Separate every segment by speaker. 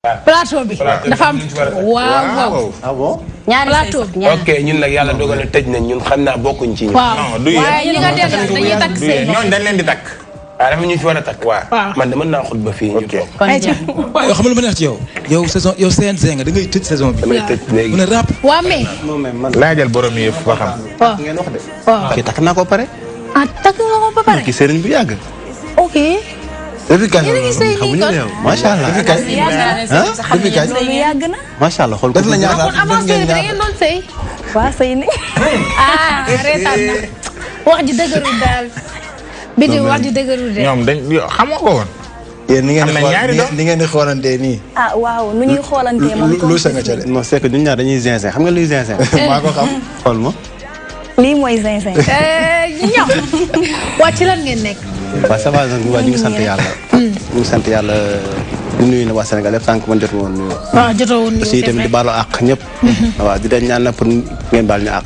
Speaker 1: plateau bi dafa am waaw waaw
Speaker 2: ah bon.
Speaker 3: ñaari
Speaker 1: plateau bi
Speaker 4: ok ñun nag yàlla dogal na tëj nañ ñun xam naa bokkuñ ci ñun.
Speaker 1: waaw
Speaker 5: non du yéen.
Speaker 1: waaye ñi nga dendal dañuy takk
Speaker 5: du
Speaker 1: seen
Speaker 5: yéen ñooñu dañ leen di takk.
Speaker 4: waaw dafa ñu fi war a takk.
Speaker 1: Waaw.
Speaker 4: man de mën naa xut ba fii ñu toog.
Speaker 3: kon jeex
Speaker 6: waaw yow xam nga lu ma neex ci yow yow saison yow CNG nga da ngay tëj saison bi.
Speaker 4: damay tëj léegi.
Speaker 6: mu ne rap.
Speaker 1: waa mais
Speaker 2: non mais man.
Speaker 5: laajal borom yi yëpp ba xam.
Speaker 1: waaw
Speaker 2: ngeen wax de.
Speaker 1: waaw
Speaker 2: kii takk naa ko pare.
Speaker 1: ah takk nga ko ba pare
Speaker 2: kii sëriñ bu yàgg.
Speaker 1: ok
Speaker 2: depuis kañ
Speaker 1: Yéen a ngi sëy nii
Speaker 2: xamuñu
Speaker 1: kon?
Speaker 2: ne yow macha allah.
Speaker 6: depuis kañ
Speaker 2: ah
Speaker 6: depuis kañ.
Speaker 3: loolu yàgg na
Speaker 2: macha allah xool ko.
Speaker 6: def na ñaata
Speaker 1: kon avant série bi da ngeen doon sëy
Speaker 3: waa sëy ni
Speaker 1: ah reetaan na wax ji dëgërul daal bidi wax ji dëgërul de
Speaker 5: ñoom dañ yo- xamoo ko woon.
Speaker 6: yéen ni ngeen
Speaker 5: Am
Speaker 6: di
Speaker 5: na
Speaker 6: xool
Speaker 5: ñaari doom.
Speaker 6: ni ngeen di xoolantee nii.
Speaker 3: ah waaw nu ñuy xoolantee moom
Speaker 6: lu lu sa nga ca de.
Speaker 2: non c'est que ñun ñaar dañuy zinzin xam nga luy zinzin.
Speaker 6: maa ko xam.
Speaker 2: xool ma.
Speaker 3: lii mooy zinzin
Speaker 1: ñoom waa ci lan ngeen nekk
Speaker 2: waaw ça va nag waa ñu ngi sant yàlla. ñu ngi sant yàlla di nuyu na waa Sénégal yëpp sànq man jot woon nuyu.
Speaker 1: waaw jotoo woon
Speaker 2: aussi tamit di baalu àq ñëpp. waaw di leen ñaan na pour ngeen baal ñu àq.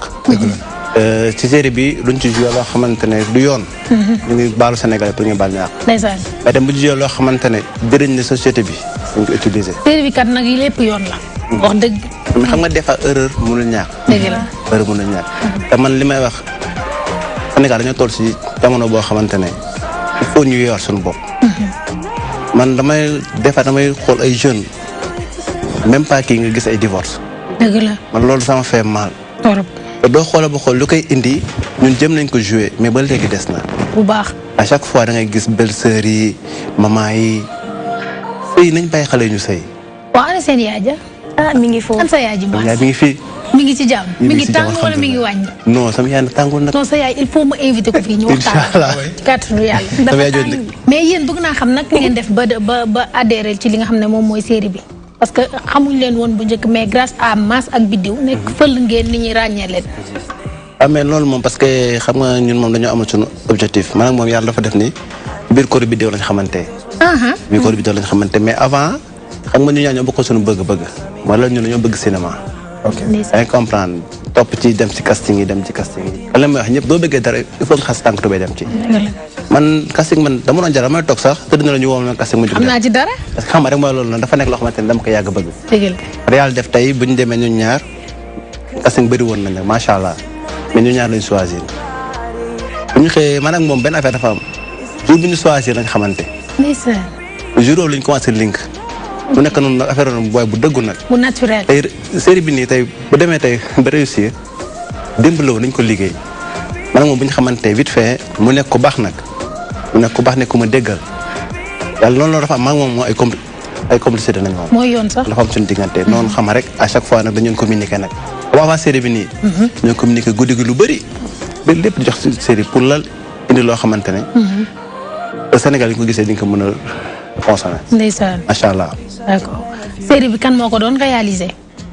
Speaker 2: ci série bi luñ ci joué loo xamante ne du yoon. ñu ngi baalu Sénégal pour ngeen baal ñu àq.
Speaker 1: ndeysaan
Speaker 2: mais dem bu ñu joué loo xamante ne jëriñ na société bi dañ ko utiliser.
Speaker 1: série bi kat nag yi lépp yoon la wax dëgg
Speaker 2: mais xam nga des fois erreur mënul ñàkk.
Speaker 1: dëgg la
Speaker 2: erreur mënul ñàkk. te man li may wax Sénégal dañoo toll si jamono boo xamante ne il faut ñu yor suñu bopp. man damay des fois damay xool ay jeunes même pas kii nga gis ay divorce
Speaker 1: dëgg la
Speaker 2: man loolu sama fait mal.
Speaker 1: torop
Speaker 2: te doo xoolee ba xool lu koy indi ñun jëm nañ ko jouer mais ba léegi des na
Speaker 1: bu baax
Speaker 2: à chaque fois da ngay gis belle-sœur yi maman yi sëy nañ bàyyi xale ñu sëy.
Speaker 1: waa ana seen yaay ja
Speaker 3: ah mi ngi foofu
Speaker 1: an sa yaay ji
Speaker 2: yaay
Speaker 1: baas
Speaker 2: mi ngi fii.
Speaker 1: mi ngi ci jàmm mi ngi
Speaker 2: si
Speaker 1: tàng
Speaker 2: jàmm,
Speaker 1: wala mi ngi wàññi
Speaker 2: non sama yaay nag tàngul nag.
Speaker 1: non sa yaay il faut ma invité ko fii ñu
Speaker 2: incha
Speaker 1: waxtaan
Speaker 2: allah
Speaker 1: ci kàttanu yàlla
Speaker 2: sama yaay jooju nag.
Speaker 1: mais yéen bëgg naa xam nag ngeen def ba ba ba adhéré ci li nga xam ne moom mooy série bi parce que xamuñ leen woon bu njëkk mais grâce à Mass ak Biddiw nekk fël ngeen ni ñuy ràññee leen
Speaker 2: ah mais loolu moom parce que xam nga ñun moom dañoo amal suñu objectif man ak moom yàlla dafa def ni biir kóor bi déw lañ xamante.
Speaker 1: aha
Speaker 2: biir kóor bi déw lañ xamante mais avant xam nga ñu ñaa ñoo bokkoon suñu bëgg-bëgg wala ñun dañoo bëgg cinéma.
Speaker 6: ok
Speaker 2: da ngay comprendre topp ci dem ci casting yi dem ci casting yi. lan la may wax ñëpp doo bëggee dara il faut nga xas tànk tubéy dem ci. man casting man dama doon jar damay toog sax tëdd na la ñu woo ma casting mu jóg
Speaker 1: xam
Speaker 2: dem
Speaker 1: naa ci dara
Speaker 2: parce que xam nga rek mooy loolu noonu dafa nekk loo xamante ne dama ko yàgg bëgg.
Speaker 1: dëgg la
Speaker 2: yàlla def tey bu ñu demee ñun ñaar casting bëri woon nañ nag macha allah mais ñun ñaar lañ choisir bu ñu xëyee man ak moom benn affaire dafa am jour bi ñu choisir lañ xamante
Speaker 1: ndeysaan
Speaker 2: jour boobu lañ commencé link mu nekk noonu nag affaire noonu booy bu dëggu nag
Speaker 1: bu naturel
Speaker 2: tey série bi nii tey bu demee tey ba réussir démb la woon nañ ko liggéey man ak moom bu ñu xamante vite fait mu nekk ku baax nag mu nekk ku baax nekk ku ma déggal yàlla noonu la dafa am maa ngi moom moo ay compli ay complicité nañ moom
Speaker 1: mooy yoon sax
Speaker 2: dafa am suñu diggante noonu xam rek à chaque fois nag dañu doon communiquer nag comme avant série bi nii. ñoo communiquer guddi gi lu bëri. ba lépp di jox si série pour lal indi loo xamante ne. te Sénégal yi ko gisee di nga ko mën a consommer
Speaker 1: ndeysaan
Speaker 2: macha allah.
Speaker 1: d'accord série bi kan moo ko doon réalisé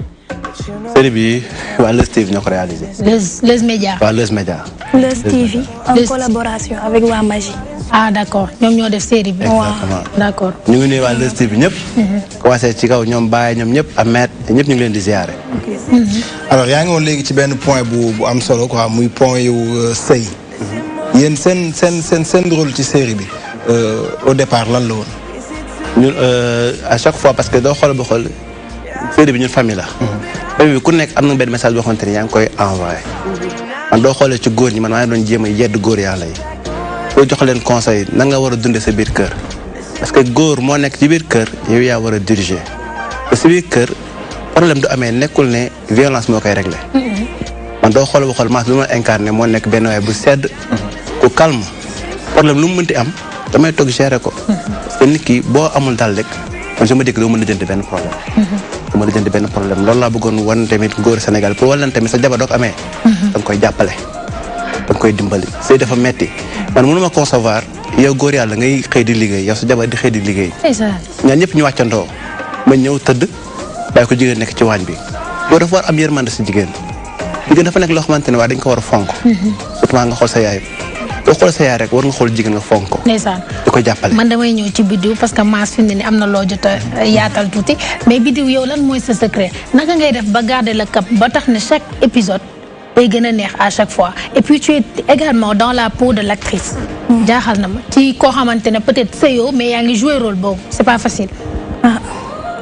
Speaker 2: série bi waa Leuz TV ñoo ko réalisé.
Speaker 1: les les médias
Speaker 2: waa Leuz Média.
Speaker 3: Leuz TV en
Speaker 1: Leuz-
Speaker 3: collaboration avec waa Magie
Speaker 1: ah d'accord ñoom ñoo def série bi
Speaker 2: exactement
Speaker 1: d'accord
Speaker 2: ñu ngi nuyu waa Leuz TV ñëpp. commencé ci kaw ñoom Baye ñoom ñëpp Ahmed ñëpp ñu ngi leen di ziare.
Speaker 6: alors yaa ngi woon léegi ci benn point bu bu am solo quoi muy point yu euh, sëy yéen seen seen seen seen rôle ci série bi euh, au départ lan la woon.
Speaker 2: ñun euh, à chaque fois parce que doo xool ba xool série bi ñun famille la. famille bi ku nekk am na benn message boo xamante ni yaa ngi koy envoyé. man doo xoolee ci góor ñi man maa ngi doon jéem a yedd góor yàlla yi. boo jox leen conseil na nga war a dundee sa biir kër. parce que góor moo nekk ci biir kër yow yaa war a diriger. te si biir kër problème du amee nekkul ne violence moo koy réglé. man doo xool ba xool maas bi ma incarné moo nekk benn waay bu sedd. ku calme problème lu mu mënti am damay toog gérer ko. parce que nit ki boo amul dal rek man je me dis que doo mën a jënd benn problème. doo mën a jënd benn problème loolu laa bëggoon wan tamit góor Sénégal pour wan leen tamit sa jabar doo ko amee. da nga koy jàppale. da nga koy dimbali sëy dafa metti man mënuma concevoir yow góor yàlla ngay xëy di liggéey yow sa jabar di xëy di liggéey.
Speaker 1: ndeysaan
Speaker 2: ñaan ñëpp ñu wàccandoo ma ñëw tëdd bàyyi ko jigéen nekk ci waañ bi yow dafa war am yërmande si jigéen jigéen dafa nekk loo xamante ne waa dañ ko war a fonk surtout nga xool sa yaay boo xool sa yaay rek war nga xool jigéen nga fonk ko
Speaker 1: ndeysaan
Speaker 2: di ko jàppale
Speaker 1: man damay ñëw ci biddiw parce que Mass fi mu ne ni am na loo jot a yaatal tuuti mais biddiw yow lan mooy sa secret naka ngay def ba garder le cap ba tax ne chaque épisode day gën a neex à chaque fois et puis tu es également dans la peau de l'actrice jaaxal na ma ci koo xamante ne peut-être sëyoo mais yaa ngi jouer rôle boobu c'est pas facile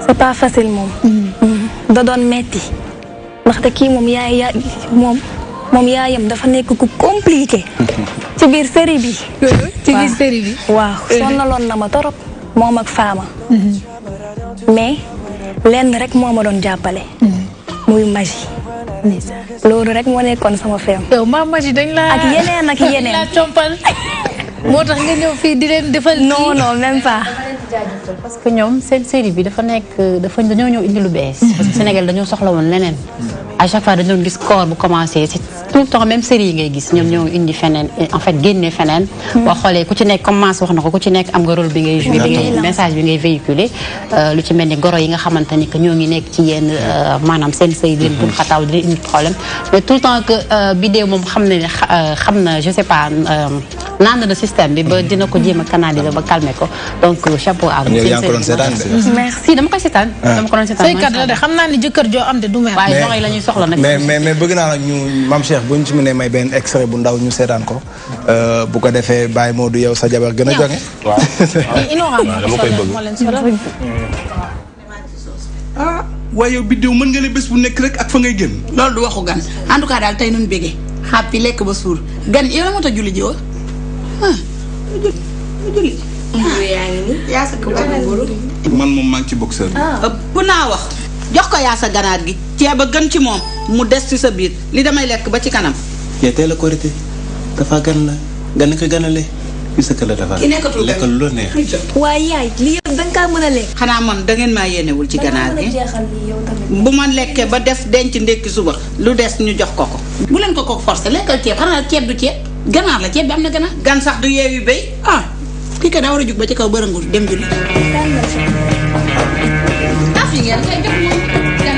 Speaker 3: c'est pas facile moom. da doon metti ndaxte kii moom yaay ya moom moom yaayam dafa nekk ku compliqué. ci biir série bi.
Speaker 1: ci biir série bi.
Speaker 3: waaw sonnaloon na ma torop moom ak faama. mais lenn rek moo ma doon jàppale. muy magie. loolu rek moo nekkoon sama feem.
Speaker 1: yow maa magie dañ la
Speaker 3: ak yeneen ak yeneen.
Speaker 1: la compal moo tax nga ñëw fii di leen defal.
Speaker 3: non non même pas.
Speaker 7: parce que ñoom seen série bi dafa nekk dafa dañoo ñëw indi lu bees. parce que Sénégal dañoo soxla woon leneen. à chaque fois dañu doon gis corps bu commencé c'est tout le temps même série yi ngay gis ñoom ñoo indi feneen en fait génne feneen. boo xoolee ku ci nekk commencé wax na ko ku ci nekk am nga rôle bi ngay joué. bi ngay message bi ngay véhiculer lu ci mel ni goro yi nga xamante ni que ñoo ngi nekk ci yenn maanaam seen sëy di leen bul xataaw di leen indi problème mais tout le temps que vidéo moom xam na ne xam na je sais pas naan na système bi ba dina ko jéem a canaliser ba calmer ko donc chapeau à vous.
Speaker 6: yaa ngi ko doon seetaan de.
Speaker 7: merci dama koy seetaan. dama ko doon seetaan
Speaker 1: saykat la de xam naa ni jëkkër joo am de du mer.
Speaker 7: waaye joxe la ñuy soxla nag.
Speaker 6: mais mais mais bëgg naa nag ñu Mame Cheikh bu ñu ci mënee may benn extrait bu ndaw ñu seetaan ko bu ko defee Baye Modou yow sa jabar gën a jonge
Speaker 4: waaw dama koy bëgg.
Speaker 8: ah waaye yow biddew mën nga ne bés bu nekk rek ak fa ngay génn.
Speaker 9: loolu du waxu gan en tout cas daal tey nañu bégee xàppi lekk ba suur gan yow la moo tax julli ji woo ah julli. yaa sa kaw
Speaker 8: man moom maa ngi ci boxeur bi.
Speaker 9: ëpp naa wax jox ko yaa sa ganaar gi ceeb a gën ci moom mu des ci sa biir li damay lekk ba ci kanam.
Speaker 2: yaa teel a korité dafa gan la gan ko ganale fii sa kër la dafa
Speaker 9: ki nekkatul gan
Speaker 2: lekkal lu la neex.
Speaker 3: waaye yaay li yëpp da nga kaa mën a lekk.
Speaker 9: xanaa man da ngeen maa yéenewul ci ganaar gi
Speaker 3: jeexal lii yow tamit.
Speaker 9: bu ma lekkee ba def denc ndékki suba lu des ñu jox ko ko. bu leen ko ko forcé lekkal ceeb xanaa ceeb du ceeb ganaar la ceeb bi am na ganaar. gan sax du yeewi béy ah kii kat daa war a jug ba ci kaw bërëngu dem julli. ah fi ngeen koy jox moom gan.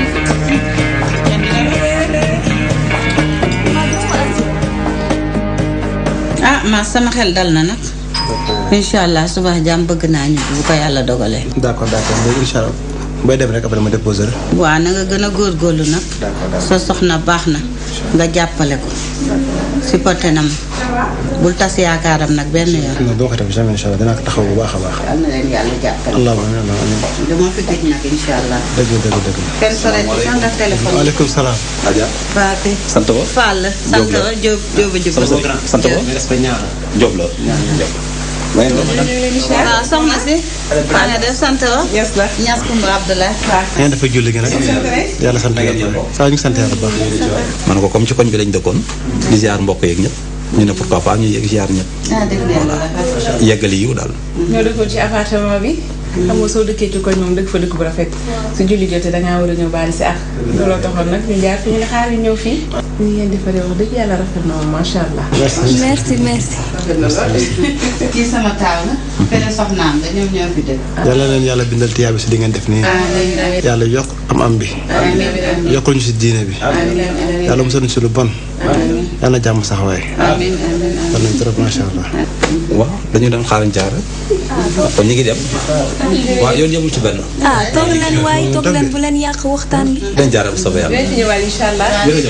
Speaker 9: ah ma sama xel dal na nag. incha allah suba jàmm bëgg naa ñu bu ko yàlla dogalee.
Speaker 2: d'accord d'accord léegi incha allah booy dem rek après ma déposer la.
Speaker 9: waaw na nga gën a góorgóorlu nag sa soxna baax na nga jàppale ko supporté na ma bul tas yaakaaram nag benn yoon.
Speaker 2: non doo ko def jamais incha allah dinaa ko taxaw bu baax a baax.
Speaker 9: yal na leen yàlla jàppale.
Speaker 2: allahumma amiin amiin.
Speaker 9: dama fi gëj nag incha allah.
Speaker 2: dëgg dëgg dëgg.
Speaker 9: kenn sore ci sax nga téléphone.
Speaker 2: waaleykum salaam. Adja.
Speaker 9: Faati.
Speaker 10: sant ba
Speaker 9: Fall. sant ba Diop Diop a jub.
Speaker 10: sant ba
Speaker 2: respect ñaar.
Speaker 10: Diop la may
Speaker 9: waaw soxna si. maa ngi def sant ba.
Speaker 11: Yes la.
Speaker 9: Ñas Kumba Abdoulaye.
Speaker 2: ngeen dafa julli gi nag. yàlla sant yàlla saa ñu sant yàlla bu baax.
Speaker 10: man ko comme ci koñ bi lañ dëkkoon di ziar mbokk yeeg ñëpp ñu ne pourquoi pas ñu yegg ziar ñëpp
Speaker 9: ah dégg nga
Speaker 10: yeggali yiw daal
Speaker 11: ñoo dëkkoon ci appartement bi. xam nga soo dëkkee ci koñ moom dëkk fa dëkk bu rafet. su julli jotee da ngaa war a ñëw baali si ak. looloo taxoon nag ñu jaar fi ñu ne xaar yi ñëw fii. ñu ngeen defaree wax dëgg yàlla rafet na moom macha allah.
Speaker 3: merci merci.
Speaker 9: kii sama taaw la. fene soxnaam la ñoom ñoo fi dëkk.
Speaker 2: yàlla leen yàlla bindal tiyaabi si di ngeen def nii.
Speaker 9: amiin amiin
Speaker 2: yàlla yokk am am bi.
Speaker 9: amiin
Speaker 2: yokkul ñu si diine bi.
Speaker 9: amiin
Speaker 2: yàlla musal ñu si lu bon. yàlla jàmm sax waaye.
Speaker 9: amiin amiin
Speaker 2: yàlla nañ trop macha allah.
Speaker 10: waaw dañu doon xaar jaar kon ñu ngi dem waaw yoon yemul ci benn
Speaker 3: ah toog leen waaye toog leen bu leen yàq waxtaan bi.
Speaker 10: dañ jaar bu soobee yàlla
Speaker 11: dinañ fi ñëwaat incha allah.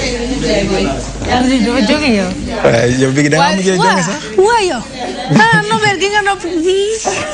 Speaker 1: jóge yow.
Speaker 6: waaye yow bi da ngaa mujjee jonge sax.
Speaker 3: waa yow ah nobel gi nga nopp fii.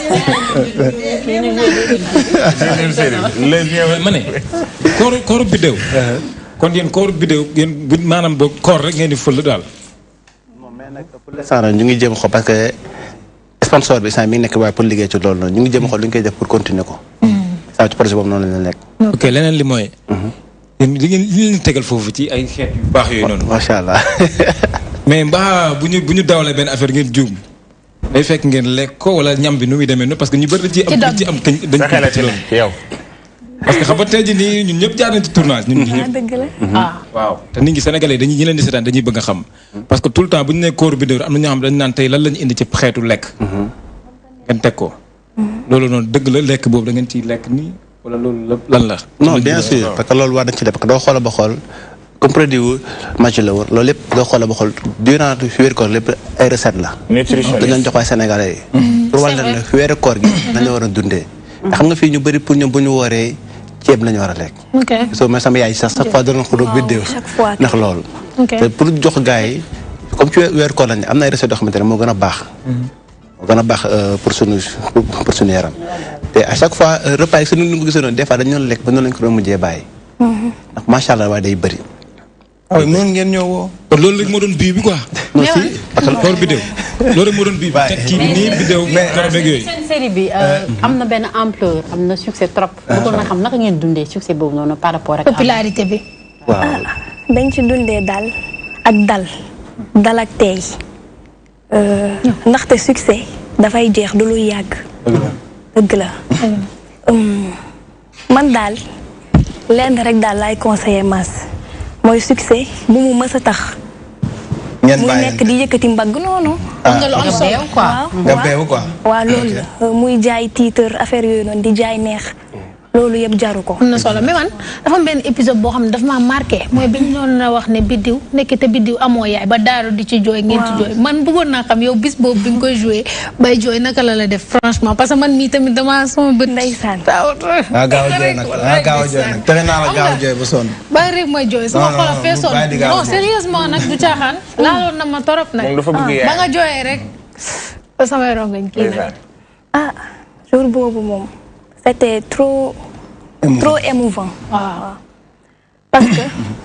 Speaker 5: ma ne kooru kooru biddéew kon yéen kooru biddéew yéen bu maanaam boo koor rek ngeen di fël daal
Speaker 2: pour l'instant nag ñu ngi jéem a xool parce que sponsor bi saa mi ngi nekk waaye pour liggéey ci loolu noonu ñu ngi jéem a xool lu ñu koy def pour continuer ko. saa ci projet boobu noonu la ñu nekk.
Speaker 5: ok leneen li mooy yéen li ngeen li leen tegal foofu ci ay xeet yu baax yooyu noonu
Speaker 2: macha allah.
Speaker 5: mais mbaa bu ñu bu ñu dawalee benn affaire ngeen juum day fekk ngeen lekk ko wala ñam bi nu muy demee noonu parce que ñu bëri dañ ci am dañ ci am kañ dañ
Speaker 4: sa xel ci
Speaker 5: loolu
Speaker 4: yow.
Speaker 5: parce que xam nga tey jii nii ñun ñëpp jaar nañ ci tournage ñun ñi
Speaker 3: ah
Speaker 5: ñëpp
Speaker 3: dëgg la.
Speaker 1: ah
Speaker 5: waaw te nit ñi sénégalais dañuy ñi leen di seetaan dañuy bëgg a xam parce que tout le temps bu ñu nee kóoru biddéew am na ñoo xam dañu naan tey lan lañu indi ci xeetu lekk ngeen teg ko loolu noonu dëgg la lekk boobu da ngeen ciy lekk nii wala loolu la lan la
Speaker 2: non bien sûr parce que loolu war nañ ci def parce que doo xoola ba xool comme produit wu match la woon loolu lépp doo xoola ba xool durant wéeru koor lépp ay recette la dañ leen jox waay sénégalais yi pour wàll leen ne wéeru koor gi nañu war a dundee te xam nga fii ñu bëri pour ñoom bu ñu wooree ceeb lañu war a lekk
Speaker 1: ok
Speaker 2: soo mais sama yaay sax chaque fois dana ko doon biddéew
Speaker 3: chaque fois.
Speaker 2: ndax loolu
Speaker 1: ok
Speaker 2: te pour jox gars yi comme ci weeru koor lañ ne am na ay recettes yoo xamante ne moo gën a baax moo gën a baax euh, pour sunu pour sunu yaram te à chaque fois euh, repas yi su ñu ko gisoon noonu des fois dañu doon lekk ba noonu lañ ko doon mujjee bàyyi ndax macha allah waaye day bëri.
Speaker 6: waaw noonu ngeen ñëw woo.
Speaker 5: kon loolu rek moo doon bii bi quoi.
Speaker 2: non si parce que
Speaker 5: loolu bidéo loolu rek moo doon bii bi teg kii bi nii bidéo garab ak yooyu.
Speaker 7: seen série bi am na benn ampleur am na succès trop. bëggoon na xam naka ngeen dundee succès boobu noonu par rapport ak.
Speaker 1: popularité bi.
Speaker 2: waaw
Speaker 3: dañ ci dundee daal ak dal dal ak teey Euh, ndaxte succès dafay jeex du luy yàgg dëgg la Hum, man daal lenn rek daal laay conseiller Mass mooy succès bu mu mës a tax
Speaker 6: ngeen
Speaker 3: muy
Speaker 6: bàyyi
Speaker 3: nekk di yëkkati mbagg noonu
Speaker 6: Ah.
Speaker 1: nga lu am solo
Speaker 3: waaw
Speaker 6: nga beewu quoi.
Speaker 3: waaw loolu la Euh, muy jaay titre affaire yooyu noonu di jaay neex loolu yëpp jaru ko
Speaker 1: am na solo mais man dafa am benn épisode boo xam ne dafa maa marqué mooy bi ñu doon na wax ne biddiw nekk te biddiw amoo yaay ba daaru di ci jooy ngeen ci jooy man bëggoon naa xam yow bis boobu bi nga koy joué bay jooy naka la la def franchement parce que man mii tamit dama sama bët
Speaker 3: ndeysaan
Speaker 6: ah gaaw a jooy nag ah gaaw a jooy nag tere naa la gaaw a jooy ba sonn.
Speaker 1: bàyyi rek may jooy sama
Speaker 6: Non, non,
Speaker 1: xol a
Speaker 6: non,
Speaker 1: feesoon
Speaker 6: bàyyi di gaaw a
Speaker 1: non
Speaker 6: jooy.
Speaker 1: sérieusement nag du caaxaan laaloon na ma torop nag
Speaker 12: Moom dafa bëgg yaay.
Speaker 1: ba nga jooyee rek ba samay rongañ kii nag
Speaker 3: ah jour boobu moom c'était trop trop émouvant
Speaker 1: waaw
Speaker 3: parce que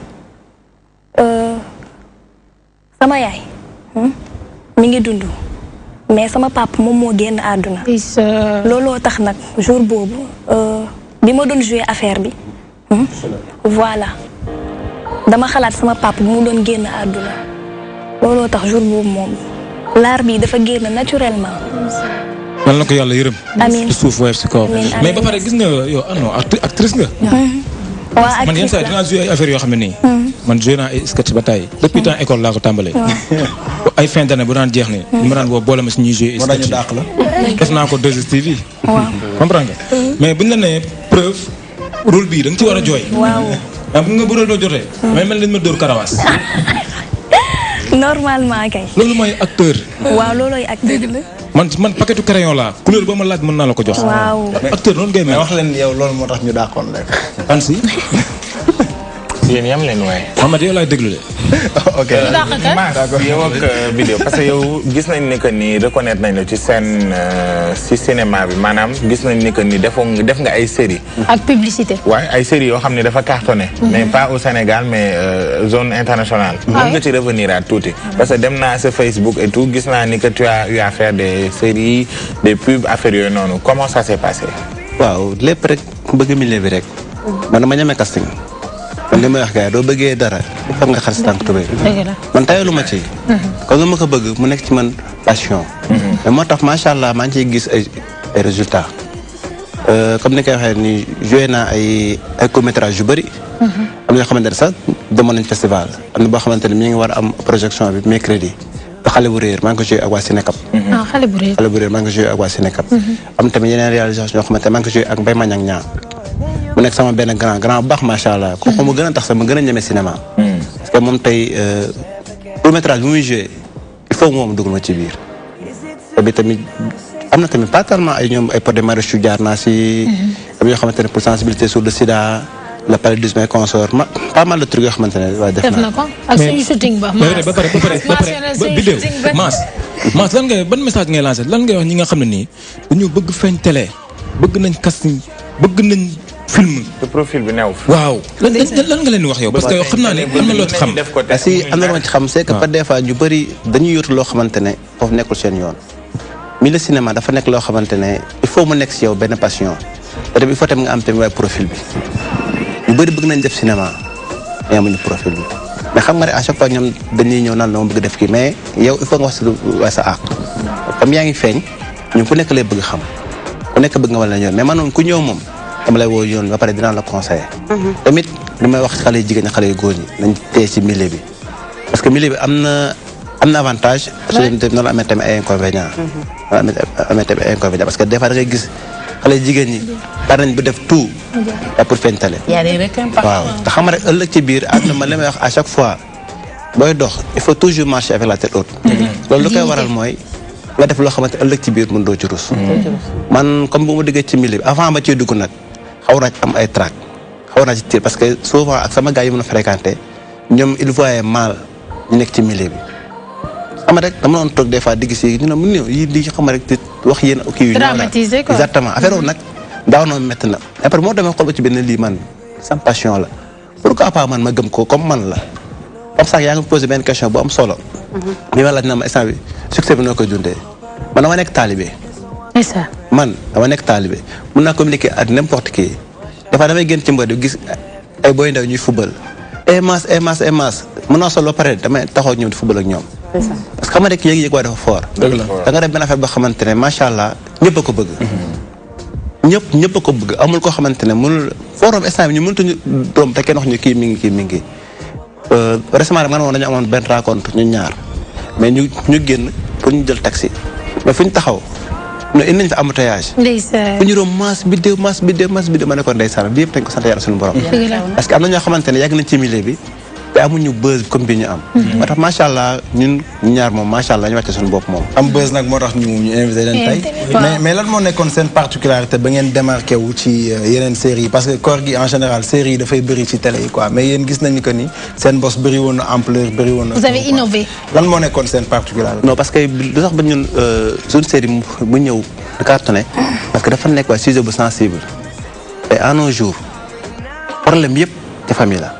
Speaker 3: euh, sama yaay hmm, mi ngi dund mais sama papa moom moo génn àdduna looloo tax nag jour boobu euh, bi ma doon jouer affaire bi hmm, voilà dama xalaat sama papa bu mu doon génn àdduna looloo tax jour boobu moom laar bi dafa génn naturellement
Speaker 5: yal na ko yàlla yërëm.
Speaker 3: Amiin.
Speaker 5: ci suuf woyof si kaw.
Speaker 3: Amiin,
Speaker 5: mais ba
Speaker 3: amiin.
Speaker 5: pare gis nga yow ah non acti- actrice nga.
Speaker 3: waa
Speaker 5: man yenn
Speaker 3: actrice
Speaker 5: saa yi
Speaker 3: la
Speaker 5: dinaa joué ay affaires yoo xam ne nii. man joué naa ay sketch ba tey depuis temps école laa ko tàmbalee. ay fin d'année bu daan jeex nii. ñu ma daan woo boole ma si ñuy joué ay
Speaker 6: moo tax ñu
Speaker 5: sketch
Speaker 6: dàq la.
Speaker 5: yi. def naa ko 2STV. comprendre nga. mais buñ la nee preuve rôle bii da nga ci war a jooy.
Speaker 3: waaw
Speaker 5: ah bu nga bu doo jotee. may mel ni dañ ma dóor karawaas.
Speaker 3: normalement kay
Speaker 5: loolu mooy acteur.
Speaker 3: waaw loolooy acteur
Speaker 5: man man paquetu crayon laa couleur boo ma laaj mën naa la ko jox.
Speaker 3: waaw
Speaker 5: acteur noonu ngay
Speaker 6: mais
Speaker 5: mel.
Speaker 6: wax leen yow loolu moo tax ñu dàqoon leen.
Speaker 5: an si.
Speaker 12: yéen yam leen waaye.
Speaker 5: Mohamed yow laay déglu de.
Speaker 6: ok
Speaker 12: Mass yow ak euh, vidéo parce que yow gis nañ ni que ni reconnaître nañ la ci seen euh, ci cinéma bi maanaam gis nañ ni que ni defoo def nga ay série
Speaker 1: ak publicité
Speaker 12: waaye ay séries yoo xam ne dafa cartonné. mais pas au Sénégal mais euh, zone internationale. mën nga ci revenir à tuuti. parce que dem naa sa Facebook et tout gis naa ni que tu as eu à faire des séries des pubs affaires yooyu noonu comment ça s'est passé.
Speaker 2: waaw lépp rek bëgg milieu bi rek man dama ñeme casting man li may wax gars yi doo bëggee dara foog nga xar si tànk tubéy
Speaker 1: dëgg la
Speaker 2: man tayalu ma ci comme lu ma ko bëgg mu nekk ci man passion mais moo tax macha allah maa ngi ciy gis ay ay résultats Euh, comme ni koy waxee ni joué naa ay ay court métrage yu bëri am na yoo xamante ne sax demoon nañ festival am na boo xamante ne mi ngi war a am projection bi mercredi ba xale bu réer maa ngi ko joué ak waa Sénécap
Speaker 1: ah xale bu réer
Speaker 2: xale bu réer maa ngi ko joué ak waa Sénécap am tamit yeneen réalisation yoo xamante ne maa ngi ko joué ak Mbaye Mañang ñaa mu nekk sama benn grand grand bu baax macha allah kooku mu gën a tax sax mu gën a ñeme cinéma parce que moom tey court métrage bi muy joué il faut moom dugal ma ci biir te bi tamit am na tamit pas tellement ay ñoom ay pod de maraîchage jaar naa si am yoo xamante ne pour sensibilité sur le sida le paludisme et consort ma pas mal de trucs yoo xamante ne waaye def
Speaker 1: def na
Speaker 2: naa
Speaker 1: ko ak suñu shooting ba
Speaker 5: mais ba pare ba pare ba pare
Speaker 1: mentionné
Speaker 5: ba
Speaker 1: suñu
Speaker 5: vidéo
Speaker 1: shooting ba
Speaker 5: Mass Mass lan ngay ban message ngay lancé lan ngay wax ñi nga xam ne nii dañoo bëgg feeñ télé bëgg nañ casting bëgg nañ film
Speaker 12: te profil bi new fi.
Speaker 5: waaw lan lan lan nga leen di wax yow parce que yow xam naa ne am na loo ci xam
Speaker 12: def ko
Speaker 2: parce que am na lu ma ci xam c'est que par des fois ñu bëri dañuy yóotu loo xamante ne foofu nekkul seen yoon milieu cinéma dafa nekk loo xamante ne il faut mu nekk si yow benn passion te tamit il faut tamit nga am tamit waaye profil bi ñu bëri bëgg nañ def cinéma mais amuñu profil bi mais xam nga ne à chaque fois ñoom dañuy ñëw naan la ma bëgg def kii mais yow il faut nga wax si lu waaye sa àq comme yaa ngi feeñ ñun ku nekk lay bëgg xam ku nekk bëgg nga wala yoon mais man moom ku ñëw moom dama lay woo yoon ba pare dinaa la conseiller tamit li may wax xale yu jigéen ñi xale yu góor ñi nañ téye ci milieu bi parce que milieu bi am na am na avantage parce que noonu la amee tamit ay inconvénients noonu la amee amee tamit ay inconvénients parce que des fois da ngay gis xale yu jigéen ñi par nañ bu def tout yaa pour feeñ tale
Speaker 9: y a des requins partout.
Speaker 2: waaw te xam nga rek ëllëg ci biir àdduna ma li may wax à chaque fois booy dox il faut toujours marcher avec la tête haute loolu lu koy waral mooy nga def loo xamante ëllëg ci biir mën doo ci rus man comme bu ma diggee ci milieu bi avant ma ciy dugg nag xaw naa ci am ay trac xaw naa ci tiir parce que souvent ak sama gars yi mën a fréquenté ñoom il voyait mal ñu nekk ci milieu bi xam nga rek dama doon toog des fois digg si ñu ne mun néew yi di xam rek di wax yéen kii yu ñëw
Speaker 1: Dramatiser quoi.
Speaker 2: exactement affaire boobu nag daaw noonu métti na après moo demee xool ba ci benn lii man sama passion la pourquoi pas man ma gëm ko comme man la comme ça yaa ngi posé benn question bu am solo bi ma laaj na ma instant bi succès bi noo koy dundee man dama nekk taalibe
Speaker 1: ndeysaan
Speaker 2: man dama nekk taalibe mun naa communiquer ak n'importe qui dafa damay génn ci mbër di gis ay boy ndaw ñuy fubal e mas e mas e mas mën naa sol ba pare damay taxaw ak ñoom di fubal ak ñoom parce que xam nga rek yëg-yëg waa dafa fort
Speaker 6: dëgg la
Speaker 2: da nga def benn affaire boo xamante ne macha allah ñëpp a ko bëgg ñëpp ñëpp a ko bëgg amul koo xamante ne mënul forum instant bi ñu mëntuñu doom te kenn wax ñu kii mi ngi kii mi ngi récemment rek man woon dañu amoon benn rencontre ñu ñaar mais ñu ñu génn pour ñu jël taxi mais fu ñu taxaw no indi nañ fa embouteillage
Speaker 1: ndeysaan
Speaker 2: bu ñu doon masse biddéew masse biddéew masse biddéew ma ne ko ndeysaan bi yëpp dañ ko sant yàlla suñu borom
Speaker 1: dëgg la
Speaker 2: parce que am na ñoo xamante ne yàgg nañ ci milieu bi te amuñu buzz comme bi ñu am moo tax macha allah ñun ñaar moom macha allah ñu wàcce suñu bopp moom
Speaker 6: am buzz nag moo tax ñu ñu invité leen tey mais mais lan moo nekkoon seen particularité ba ngeen démarqué wu ci euh, yeneen séries yi parce que koor gi en général séries yi dafay bëri ci télé yi quoi mais yéen gis nañu que ni seen bos bëri woon na ampleur bëri woon na
Speaker 1: vous avez innové
Speaker 6: lan moo nekkoon seen particularité
Speaker 2: non parce que lu tax ba ñun suñu série mu mu ñëw du cartonné parce que dafa nekk waa sujet bu sensible et à nos jours problème yëpp ci famille la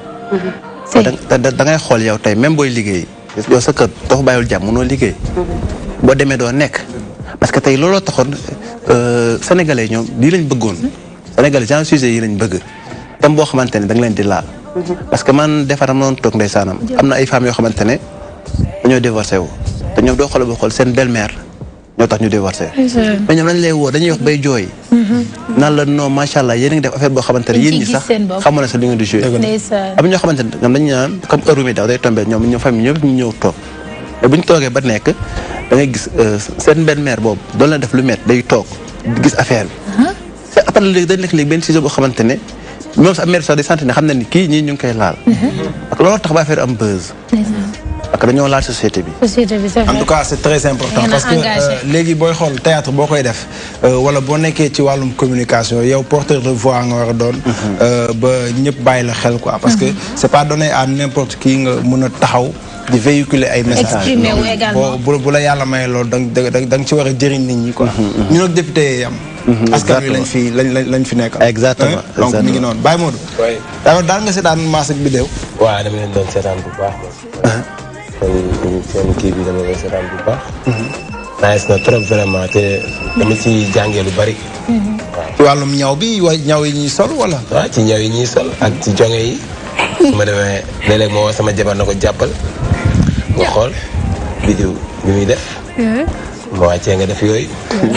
Speaker 2: te da da ngay xool yow tey même booy liggéey yow sa kër doo fa bàyyiwul jàmm mënoo liggéey boo demee doo nekk parce que tey looloo taxoon sénégalais ñoom lii lañ bëggoon sénégalais genre sujet yi lañ bëgg thème boo xamante ne da nga leen di laal parce que man defar am noonu toog ndeysaanam am na ay femmes yoo xamante ne dañoo divorcé wu te ñoom doo xool ba xool seen belle-mère ñoo tax ñu divorcé mais ñoom lañ lay woo dañuy wax bay jooy naan la non macha allah yéen a ngi def affaire boo xamante ne yéen ñi sax xamoon na sax li ngeen di joué
Speaker 1: ndeysaan
Speaker 2: am ñoo xamante ne ñoom dañu naan comme heure mi daw day tombé ñoom ñoom famille ñëpp ñu ñëw toog mais bu ñu toogee ba nekk da ngay gis seen benn mère boobu doon la def lu met day toog di gis affaire bi c'est après léegi dañ nekk léegi benn sujet boo xamante ne moom sax mère sax day sant ne xam na ni kii ñii ñu ngi koy laal parce que loolu tax ba affaire am buzz parce que dañoo laal société bi
Speaker 1: société bi c'est vrai
Speaker 6: en tout cas c'est très important
Speaker 1: Yéen a
Speaker 6: parce que
Speaker 1: engagé.
Speaker 6: euh, léegi booy xool théâtre boo koy def euh, wala boo nekkee ci wàllum communication yow porteur de voix nga war a doon euh, ba ñëpp bàyyi la xel quoi parce que c'est pas donné à n'importe qui nga mun a taxaw di véhiculer ay messages
Speaker 1: Exprimer wu également.
Speaker 6: boo bu bu la yàlla mayee loolu da nga da nga da nga ci war a jëriñ nit ñi quoi ñu nag député yi am askan wi lañ fi lañ lañ lañ fi nekkal
Speaker 2: Exactement,
Speaker 6: Hein? donc mi ngi noonu Baye Modou
Speaker 10: oui
Speaker 6: daal daal nga seetaan maas ak bidéew
Speaker 10: waaw dama leen doon seetaan bu baax kon seen kii bi dama leen seetaan bu baax nice na trop vraiment te dama ci jàngee lu bari
Speaker 6: ci wàllum ñaw bi wa ñaw yi ñuy sol wala
Speaker 10: waaw ci ñaw yi ñuy sol ak ci jonge yi su ma demee léeg-léeg moo woo sama jabar na ko jàppal nga xool vidéo bi muy def ma wàccee nga def yooyu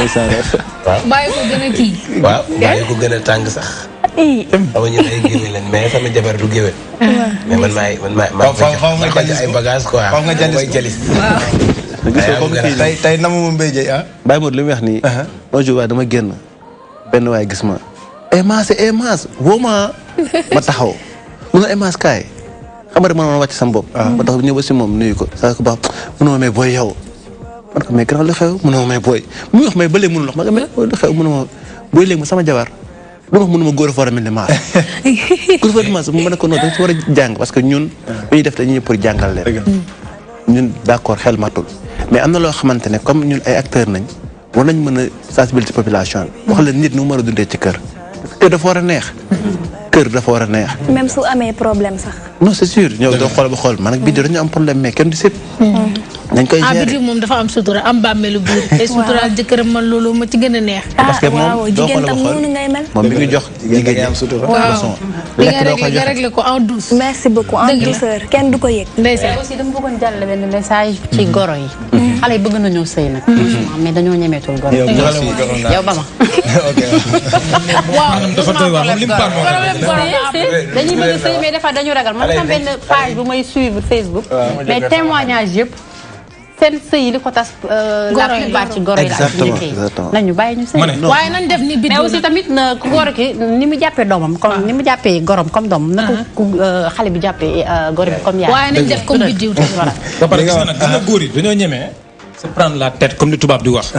Speaker 10: waaw
Speaker 1: bàyyi ko gën a kii
Speaker 10: waaw bàyyi ko gën a tàng sax xam nga ñun ay géwél lañ mais sama jabar du géwél mais man maay man maay maa
Speaker 6: Faw- faw- faw nga
Speaker 10: ko jox
Speaker 6: jalis
Speaker 10: ay
Speaker 6: ko.
Speaker 10: bagage quoi
Speaker 6: Faw nga jalis
Speaker 10: koy
Speaker 6: ko.
Speaker 10: jalis
Speaker 2: gisoo comme kii
Speaker 6: tey tey namu ma mbéy jëy ah
Speaker 2: Baye Modou li muy wax nii un jour waaye dama génn benn waay gis ma eh maas eh maas woo ma ma taxaw mun na eh maas kaay xam nga rek man ma wàcc sama bopp ma taxaw ñëw ba si moom nuyu ko saa ko baax mun ma mais booy yow man ko mais grand lu xew mun ma mais booy muy wax mais ba léegi mënul wax ma ko mais lu xew mun ma booy léegi ma sama jabar lu ma wax mun ma góor a foora mel ni maas góor a foora mel ni maas mu mën a ko noonu dañ si war a jàng parce que ñun bu ñuy def dañuy ñëw pour jàngal leen ñun d'accord xel matul mais am na loo xamante ne comme ñun ay acteurs nañ war nañ mën a sensibiliser population bi wax leen nit nu mu mën a dundee ci kër kër dafa war a neex kër dafa war a neex
Speaker 3: même su amee problème sax.
Speaker 2: non c'est sûr ñëw doo xool ba xool man ak bii dañu am problème mais kenn du sip dañ koy
Speaker 1: ah
Speaker 2: gérer
Speaker 1: bitim moom dafa am sutura am bàmmeelu biir te suturaal jëkkëram man loolu ma ci gën a neex
Speaker 2: parce que moom
Speaker 3: waaw
Speaker 2: doo
Speaker 3: jigéen
Speaker 2: xool ba
Speaker 3: tam
Speaker 2: xool
Speaker 3: noonu ngay mel.
Speaker 2: moom mi ngi jox jigéen ñi am sutura leçon
Speaker 1: li
Speaker 2: lekk
Speaker 1: nga
Speaker 2: doo ko
Speaker 1: réglé nga
Speaker 2: joxe
Speaker 1: réglé ko en douce
Speaker 3: merci beaucoup en
Speaker 1: Dëgg la.
Speaker 3: douceur kenn du ko yëg.
Speaker 1: ndeysaan
Speaker 7: aussi dama bëggoon jàllale benn message ci goro yi. xale yi bëgg nañoo sëy nag. franchement mais dañoo ñemeetul goro
Speaker 6: yow
Speaker 7: yi.
Speaker 6: bu xale moo gënoon naa
Speaker 7: yow ba ma.
Speaker 6: ok
Speaker 5: maanaam dafa doy waar moom li mu baal moo
Speaker 1: problème goro la am.
Speaker 7: dañuy bëgg sëy mais des fois dañu ragal man sama benn page bu may suivre Facebook. mais témoignage yëpp seen sëy yi li ko tas. la
Speaker 1: Goro yi
Speaker 7: plupart ci goro yi la ak
Speaker 2: Exactement,
Speaker 7: njëkk yi.
Speaker 2: exactement.
Speaker 7: nañu bàyyi ñu sëy.
Speaker 5: ma ne
Speaker 1: waaye nañ def ni
Speaker 7: mais
Speaker 1: biddiw
Speaker 7: aussi tamit na ku góor ki ni mu jàppee doomam comme ni mu jàppee gorom comme doomam na ko ku euh, xale bi jàppee euh, goro bi comme yaay.
Speaker 1: waaye nañ def comme biddiw tamit
Speaker 7: voilà.
Speaker 5: ba pare gis nga nag gis nga góor yi dañoo ñemee se prendre la tête comme li tubaab di wax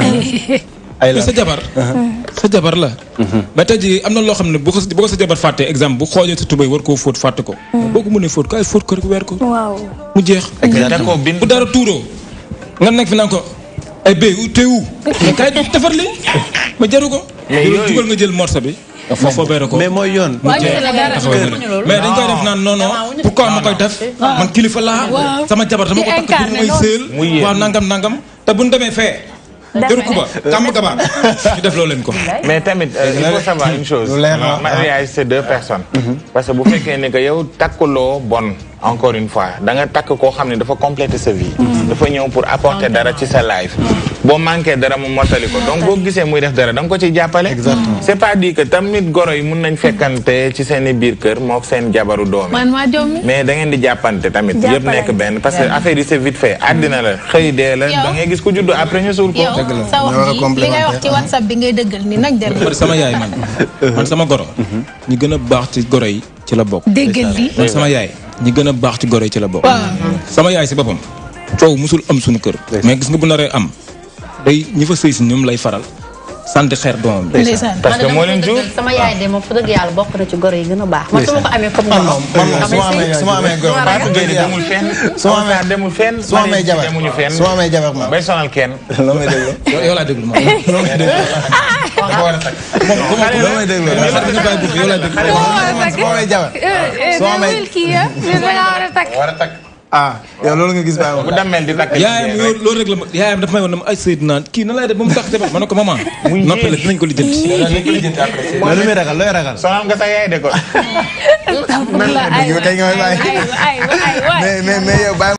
Speaker 6: ay la
Speaker 5: sa jabar sa jabar la mais tey jii am na loo xam ne bu ko bu ko sa jabar fàtte exemple bu xoojee sa tubéy war koo fóot fàtte ko boo ko mënee fóot kaay fóot ko rek weer ko
Speaker 3: waaw.
Speaker 5: mu jeex
Speaker 12: D'accord, bind
Speaker 5: bu dara tuuroo nga nekk fi naan ko ay béy u teewu mais kaay defar li ma jaru ko
Speaker 12: Mais yooyu-
Speaker 5: jugal nga jël morso bi nga fobeere ko
Speaker 2: mais mooy yoon.
Speaker 5: mu jeex taxawal mais dañ koy def naan non non pourquoi ma koy def man kilifa laa sama jabar dama ko takk pour may sëel waaw nangam nangam te bu ñu demee fee jëru kuba kàmm gabaar ñu def loo leen ko
Speaker 12: mais tamit euh, il faut savoir une chose mariage c'est deux personnes parce que bu fekkee ne que yow takkuloo bon encore une fois da nga takk koo xam ne dafa compléter sa vie dafa ñëw pour apporter dara ci sa life boo manqué dara mu mottali ko donc boo gisee muy def dara da nga ko ci jàppale c'est pas dit que tamit goro yi mun nañ fekkante ci seen i biir kër mook seen jabaru doom
Speaker 1: man maa jommi
Speaker 12: mais da ngeen di jàppante tamit yëpp nekk benn parce que affaire yi c'est vite fait àddina la xëy dee la da ngay gis ku juddu après ñu suul ko
Speaker 1: yow sa wax ji li ngay wax ci whatsapp bi ngay dëggal ni nag dem
Speaker 5: bari sama yaay man man sama goro ñi gën a baax ci goro yi ci la bokk
Speaker 1: déggal li
Speaker 5: man sama yaay ñi gën a baax ci goro yi ci la bokk sama yaay si boppam coow musul am suñu kër mais gis nga bu naree am day ñi fa sëy si ñoom lay faral sant xeer doomam bi
Speaker 12: parce que moo leen jur
Speaker 7: sama yaay de moom fa dëgg yàlla bokk na ci goro yi gën a baax man su ma ko amee comme
Speaker 6: man moom man moom su ma amee su ma amee goro
Speaker 12: Fatou Gueye demul fenn
Speaker 6: su ma amee
Speaker 12: demul fenn
Speaker 6: su ma amee jabar
Speaker 12: demuñu fenn
Speaker 6: su ma amee jabar ma
Speaker 12: bay sonal kenn
Speaker 6: loo may déglu
Speaker 5: yow laa déglu ma
Speaker 6: loo may déglu
Speaker 12: dafa war a takk
Speaker 5: moom
Speaker 6: loo may déglu
Speaker 5: yow laa déglu
Speaker 6: su ma amee jabar su ma amee
Speaker 12: war a takk
Speaker 6: ah yow loolu nga gis bàyyi ma
Speaker 12: bu dammel di takk
Speaker 5: yaayam loolu loolu rek la ma yaayam dafa may woon ne ma ay Seydou naan kii na lay def ba mu tax jabar ma ne ko maman noppale dinañ ko lijjanti
Speaker 2: mais lu muy ragal looy ragal.
Speaker 12: sonal nga sa yaay de ko
Speaker 6: yow tey nga may bàyyi mais mais mais yow bàyyi